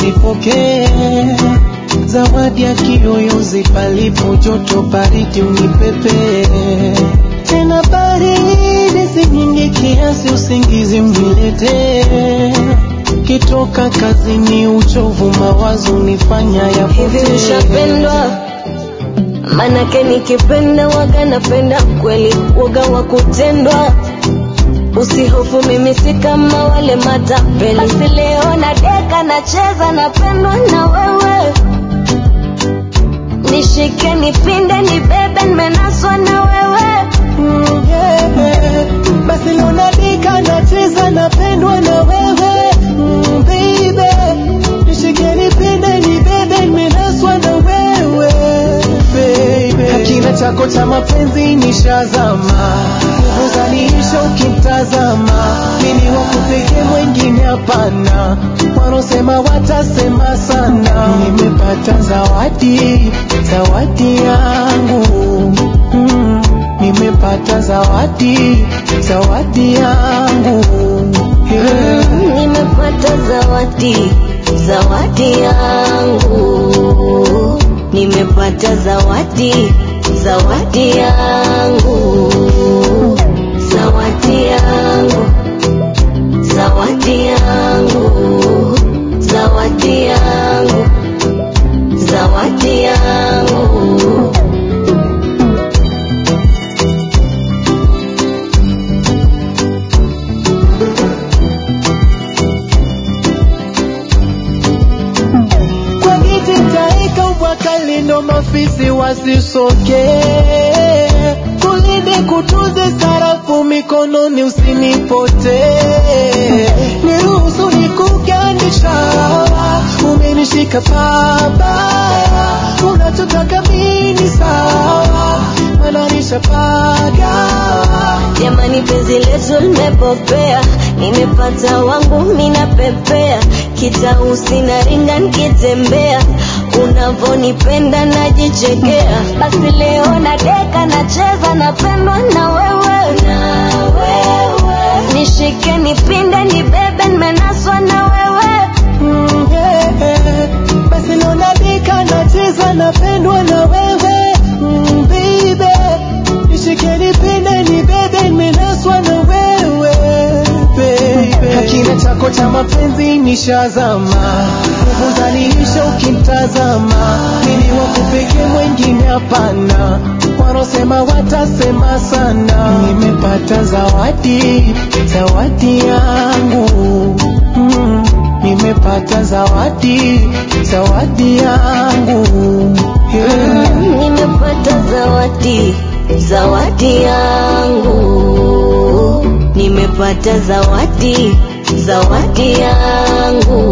usipokee zawadi ya kiyoyozi palipo joto baridi unipepe tena baridi si nyingi kiasi usingizi mniletee kitoka kazini uchovu mawazo nifanya hivi yapotee ushapendwa manake nikipenda waga napenda kweli waga wa kutendwa usihofu mimi si kama wale matapeli basi leo na deka nacheza napendwa na wewe nishike nipinde nibebe nimenaswa na wewe Mm, yeah. Basi leo nadika nacheza napendwa na wewe mm, baby nishike nipende nibebe nimenaswa na wewe baby Hakina chako cha mapenzi nishazama nguvu zaniisha ukimtazama mimi wakupeke mwengine hapana wanaosema watasema sana nimepata zawadi zawadi yangu mm, nimepata zawadi zawadi yangu yeah. nimepata zawadi zawadi yangu nimepata zawadi zawadi yangu zawadi yangu zawadi yangu zawadi yangu zawadi yangu kwa kiti taika ubwakali ndo mafisi wasisoke kulinde kutunze sarafu mikononi usinipote niruhusu nikugandisha umenishika pabaya unachotaka mini sawa mananisha pagawa jamani penzi letu limepopea nimepata wangu minapepea kitausi na ringa nikitembea unavonipenda najichekea basi leo na deka nacheza napendwa na wewe na wewe nishike nipinde nibebe nimenaswa na wewe Mm, yeah. Basi leo nadika nacheza napendwa na wewe mm, baby nishike nipende nibebe nimenaswa na wewe baby Hakina chako cha mapenzi nishazama nguvu zaniisha ukimtazama mimi wakupeke mwengine hapana wanaosema watasema sana nimepata zawadi zawadi yangu mm, nimepata zawadi zawadi yangu yeah. nimepata zawadi zawadi yangu nimepata zawadi zawadi yangu